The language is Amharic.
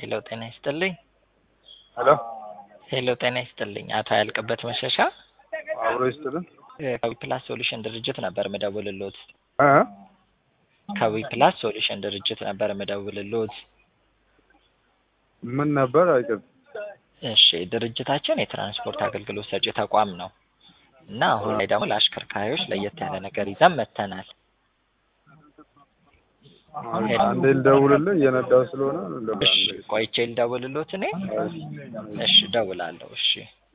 ሄሎ ጤና ይስጥልኝ። ሄሎ ሄሎ ጤና ይስጥልኝ። አቶ ያልቅበት መሸሻ አብሮ ይስጥልን። ከዊ ፕላስ ሶሉሽን ድርጅት ነበር ምደውልሎት። እ ከዊ ፕላስ ሶሉሽን ድርጅት ነበር ምደውልሎት። ምን ነበር አይቀር እሺ ድርጅታችን የትራንስፖርት አገልግሎት ሰጪ ተቋም ነው እና አሁን ላይ ደግሞ ለአሽከርካሪዎች ለየት ያለ ነገር ይዘን መጥተናል። አንዴ ልደውልልህ እየነዳው ስለሆነ እሺ ቆይቼ ልደውልሎት እኔ። እሺ እደውላለሁ። እሺ